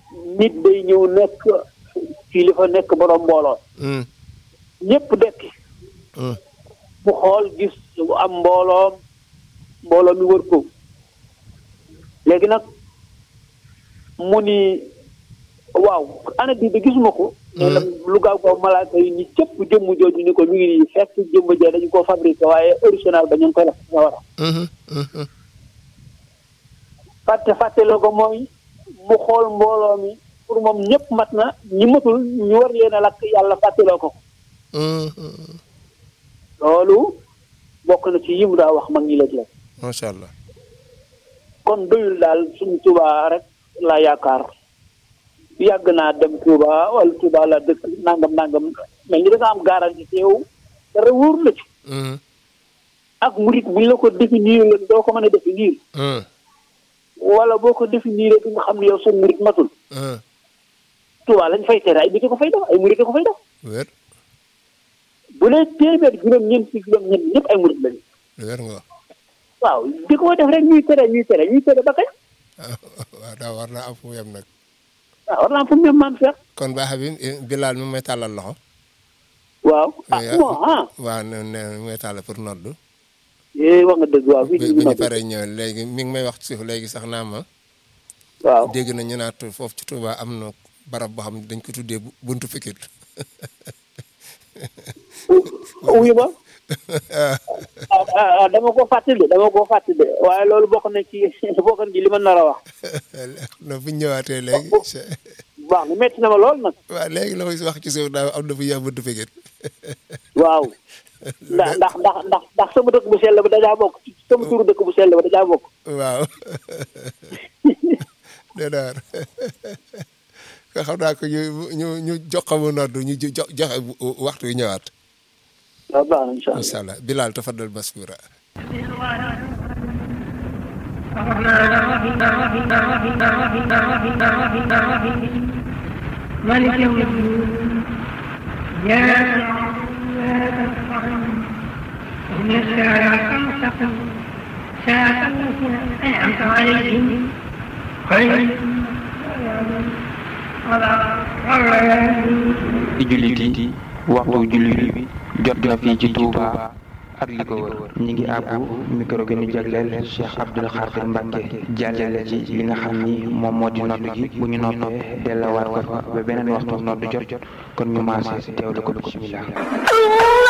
nit day ñëw nekk kilifa nekk borom mbooloo mm, ñëpp dekki mm, mu xool gis am mbooloom mbooloo mi wër ko léegi nag mu ni waaw ana di de gisuma ko nee na lu gaaw gaaw malaaka yi ni cëpp jëmm jooju ni ko mi ngi nii fekk jëmm jee dañu ko fabriqué waaye original ba ñu ngi koy def nga war a mhm, mhm, fàtte fàtte la ko mooy mu xool mbooloo mi pour moom ñëpp mat na ñi matul ñu war leen a lakk yàlla fàtteloo ko mhm. loolu bokk na ci yi mu daa wax mag ñi léeg-léeg macha allah kon doyul daal suñu Tuubaa rek laa yaakaar yàgg naa dem Tuubaa wala Tuubaa la dëkk nangam nangam mel ni da nga am garanti te yow dara wóor la ci Mhm, ak murit buñ la ko définir la doo ko mën a définir mhm, wala boo ko définir du nga xam ne yow sa murit matul mhm. Tuubaa lañ fay tere ay nit ko fay def ay murit ko fay def wér bu dee téeméer juróom-ñeent si juróom-ñeent ñëpp ay murit lañu wér nga wax waaw di ko def rek ñuy tere ñuy tere ñuy tere ba kañ waaw daa war naa am fu mu yem nag waaw war naa am fu mu ne maam Cheikh kon baax bi Bilal mi may tàllal loxo waaw ah yaa- bon ah waaw ne ne mi may tàllal pour noddu eh wax nga dëgg waaw fii bi ci bi ñu Louga paree ñëw léegi mi ngi may wax ci suuf léegi sax naa ma waaw dégg na ñu naat foofu ci Touba am na barab boo xam ne dañ ko tuddee bu- buntu fikir wuyu ma ah ah dama ko fàtte de dama ko fàtte de waaye loolu bokk na ci bokk na ci li ma nar a wax no bu ñu ñëwaatee léegi baax na métti na ma lool nag waaw léegi la may wax ci suuf daa am na fu ñuy buntu fikir waaw ndax ndax ndax ndax ndax sama dëkk bu sell ba dajaa bokk sama turu dëkk bu sell ba dajaa bokk waaw déedéet ko xam naa ko ñu ñu ñu jox ko mu noddu ñu jo joxe waxtu wi ñëwaat waaw baax na incha allah incha allah Bilal tafaddal maskura مالك يوم الدين يا إن الساعة المستقيم ساعة التي أنعمت عليهم خير ci jullit yi waxtu jullit bi jot na fii ci Touba ak li ko wër ñi ngi àbbu micro bi ñu jagleel Cheikh Abdoul Khadir Mbacke jàllale ci li nga xam ni moom moo di nodd gi bu ñu noppee dellawaat ko fa ba beneen waxtu nodd jot jot kon ñu maase teewlu ko bismillah